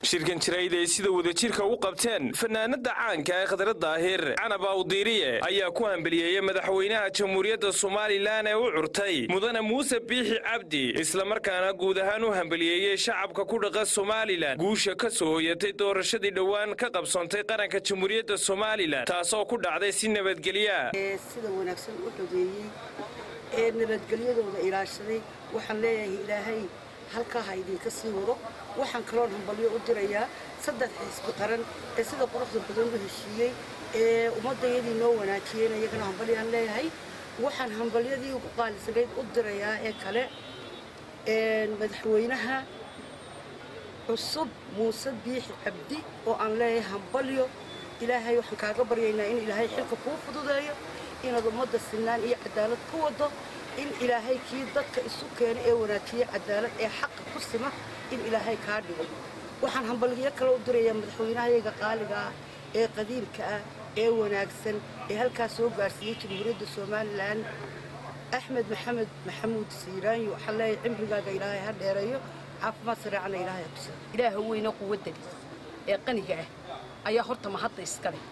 shirkan jirayd ay sida wadajirka u qabteen fanaanada caanka ee khadra daahir canab awdiiriye ayaa ku hambeliyeeyey madaxweynaha jamhuuriyadda somalilan ee u curtay mudane muuse biixi cabdi islamarkaana guud ahaan u hambeliyeeyey shacabka ku dhaqa somalilan guusha ka soo hoyatay doorashadii dhowaan ka qabsoontay qaranka jamhuuriyadda somalilan taasoo ku dhacday si nabadgelya sida wanaagsan u xogeeyey ee nabadgelyadooda ilaashaday waxaan leeyahay ilaahay halkaa ha idinka sii wado waxaan kaloon hambalyo u dirayaa saddex xisbi qaran ee sida quruxda badan u heshiiyey ee ummaddayadii noo wanaajiyeen iyagana hambalyaan leeyahay waxaan hambalyadii ugu qaalisanayd u dirayaa ee kale madaxweynaha cusub muuse biixi cabdi oo aan leeyahay hambalyo ilaahay waxaan kaaga baryaynaa in ilaahay xilka kuu fududeeyo inaad ummadda sinaan iyo cadaalad ku wado in ilaahay kii dadka isu keena ee wanaajiye cadaalad ee xaqa ku sima in ilaahay kaa dhigo waxaan hambalyo kale u dirayaa madaxweynahayaga qaaliga ah ee qadiimka ah ee wanaagsan ee halkaa soo gaarsiiyey jamhuuriyadda somalilan axmed maxamed maxamuud siiraanyo waxaan leeyahay cimrigaaga ilaahay ha dheereeyo caafimaad sareecana ilaahay ha tusa ilaaha weyne quwaddani ee qaniga ah ayaa horta mahadda iska leh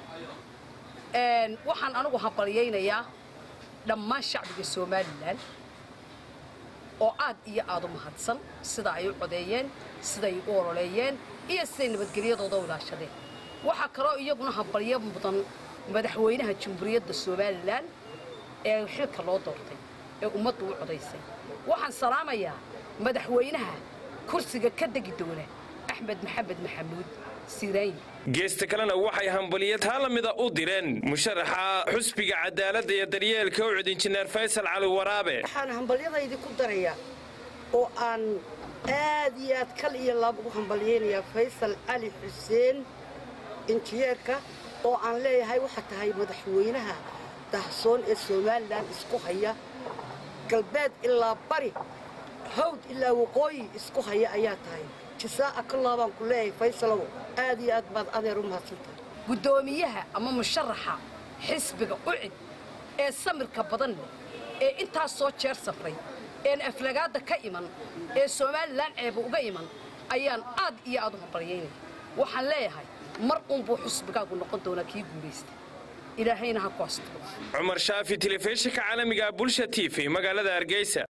waxaan anigu hambalyaynayaa dhammaan shacbiga somalilan oo aad iyo aad u mahadsan sida ay u codeeyeen siday u ololeeyeen iyo siday nabadgelyadooda u ilaashadeen waxaa kaloo iyaguna hambalyo mudan madaxweynaha jamhuuriyadda somalilan ee xilka loo doortay ee ummaddu u codaysay waxaan salaamayaa madaxweynaha kursiga ka degi doona axmed maxamed maxamuud geesta kalena waxay hambaliya taa la mida u direen musharaxa xusbiga cadaaladda iyo daryeelka ucud injineer faysal cali waraabe waxaan hambalyadaydi ku darayaa oo aan aad iyo aad kal iyo laab ugu hambalyaynayaa faysal cali xuseen injineerka oo aan leeyahay waxaa tahay madaxweynaha dahsoon ee somalilan isku haya galbeed ilaa bari hawd ilaa waqooyi isku haya ayaa tahay jisaa'a ka laabaan ku leeyahay faysalow aad iyo aad baad adeer u mahadsantahay guddoomiyaha ama musharaxa xisbiga ucid ee samirka badan leh ee intaas soo jeer safray een aflagaadda ka iman ee somalilan ceeba uga iman ayaan aad iyo aad u hambalyaynaya waxaan leeyahay mar uunbuu xusbigaagu noqon doonaa kii guulaysta ilaahayna ha ku asturo cumar shaafi telefishinka caalamiga bulsha t v magaalada hargeysa